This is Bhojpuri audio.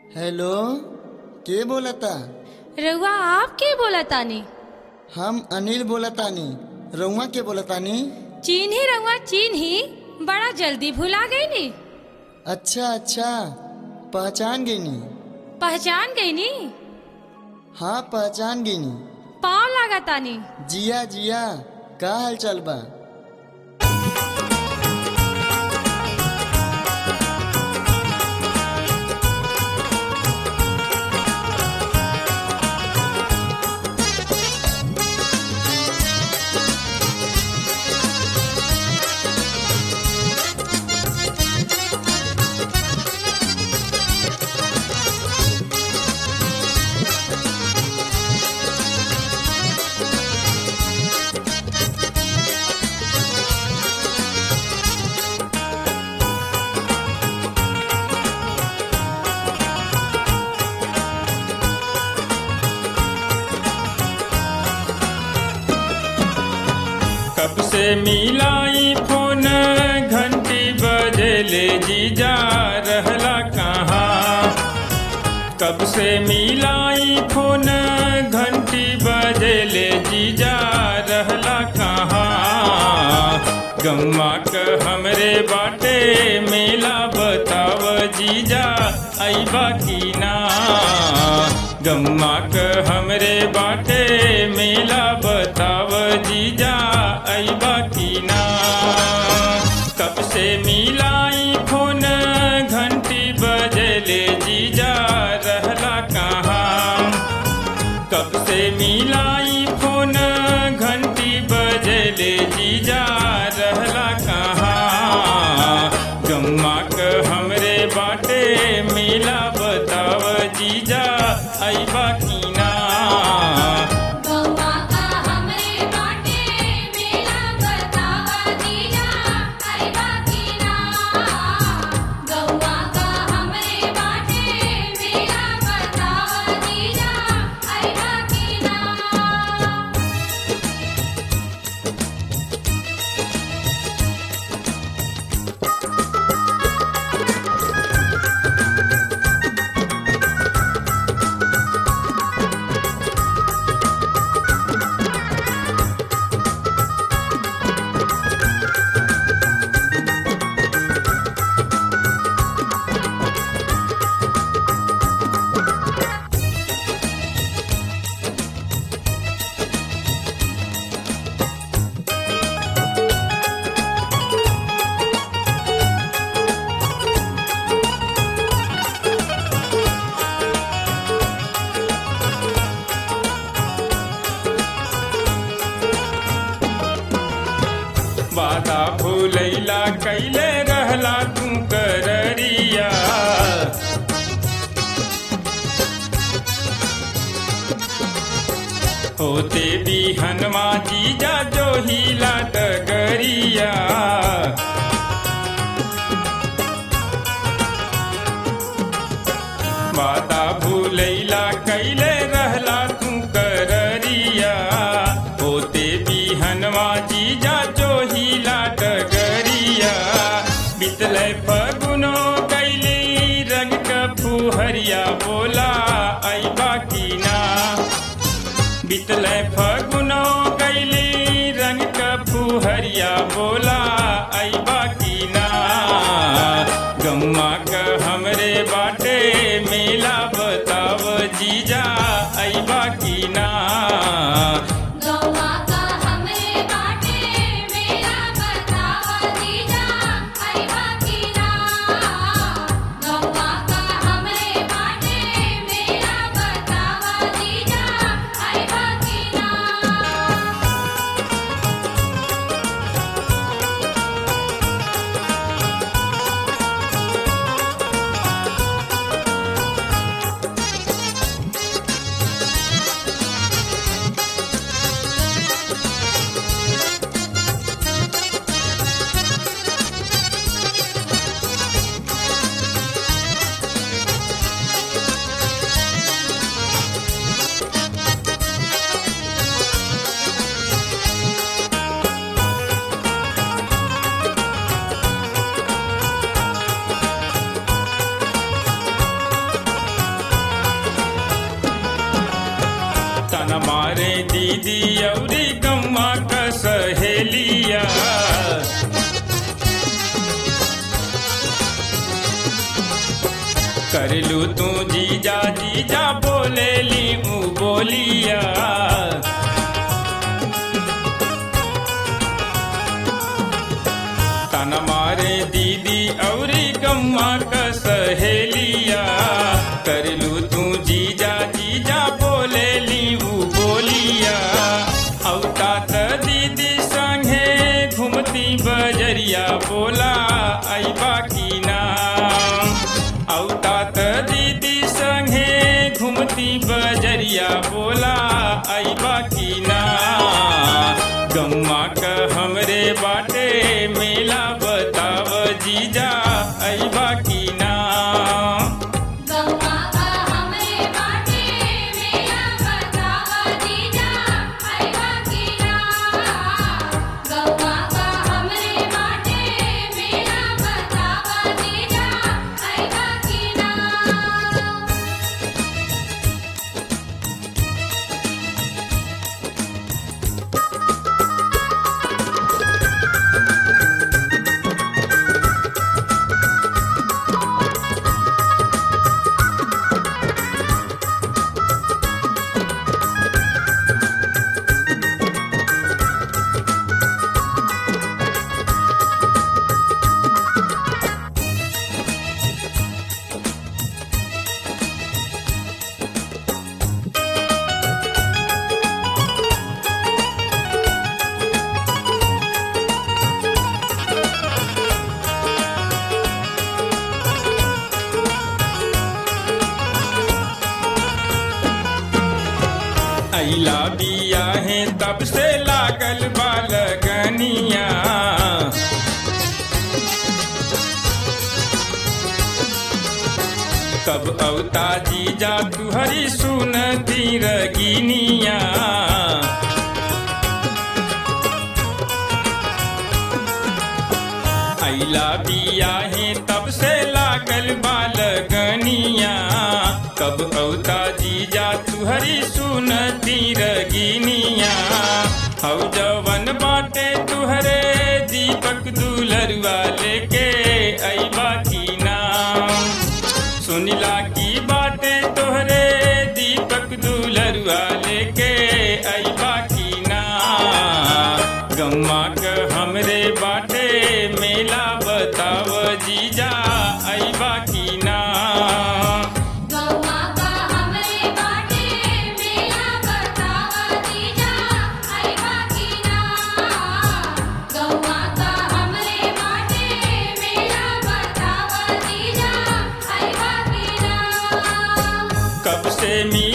हेलो के बोलता रउआ आप के बोलतानी हम अनिल बोलतानी रउआ के बोलतानी चिन्ही रउआ चिन्ही बड़ा जल्दी भुला गईनी अच्छा अच्छा पहचान गईनी पहचान गईनी हाँ पहचान गईनी पाँव लागतानी जिया जिया का हाल चाल बा कब से मिलाई फोन घंटी बजले जीजा रहला कहाँ कब से मिलाई फोन घंटी बजले जीजा रहला कहाँ गम्मा क हमरे बाटे मेला बताव जीजा अइबा की ना गम्मा क हमरे बाटे मेला बताव जीजा अइबा की ना कब से मिलाई फोन घंटी बजले जीजा रहला कहाँ कब से मिलाई फोन घंटी बजले जीजा रहला कहाँ गम्मा क हमरे बाटे मेला बताव जीजा अइबा की ना गौवा का हमरे बाटे मेला बतावा दीजा अइबा की ना गौवा का हमरे बाटे मेला बतावा दीजा अइबा की ना वादा भूलैला कैले रहला तू कररिया होते बिहनवा जीजा जो हिला डगरिया वादा भूलैला कैले रहला तू कररिया होते बिहनवा जीजा जो हिला डगरिया बितले फगुनो कैली रंग क फुहरिया बोला अइबा की ना बितले फगुनो कैली रंग क फुहरिया बोला अइबा की ना गम्मा क हमरे बाटे मेला बताव जीजा अइबा की ना गौवा का हमरे बाटे मेला बतावा दीजा अइबा की ना गौवा का हमरे बाटे मेला बतावा दीजा अइबा की ना दीदी औरी गम्मा क सहेलिया करलू तू जीजा जीजा बोले ली ऊ बोलिया तन मारे दीदी औरी गम्मा क सहेलिया करलू तू जीजा जीजा बोले ली ऊ बोलिया औता त दीदी संगे घूमती बजरिया बोला ऐबा की ना औता त दीदी संगे घूमती बजरिया बोला ऐबा की ना गम्मा क हमरे बाटे मेला बताव जीजा ऐबा की ना गौवा का हमरे बाटे मेला बतावा जीजा आइबा की ना गौवा का हमरे बाटे मेला बतावा जीजा आइबा की ना अइला बिया है तब से लागल बालगनिया कब अवता जीजा तुहरी सुनती रगिनिया अइला बिया है तब से लागल बालगनिया कब औता जीजा तुहरी सुनती रगिनिया हौ जवन बाटे तुहरे दीपक दुलरुआ लेके ऐबा की नाम सुनिला की बाटे तोहरे दीपक दुलरुआ लेके ऐबा की ना गम्मा क हमरे बाटे मेला बताव जीजा ऐबा की ना गौवा का हमरे बाटे मेला बतावा जीजा आइबा की ना गौवा का हमरे बाटे मेला बतावा जीजा आइबा की ना कब से मी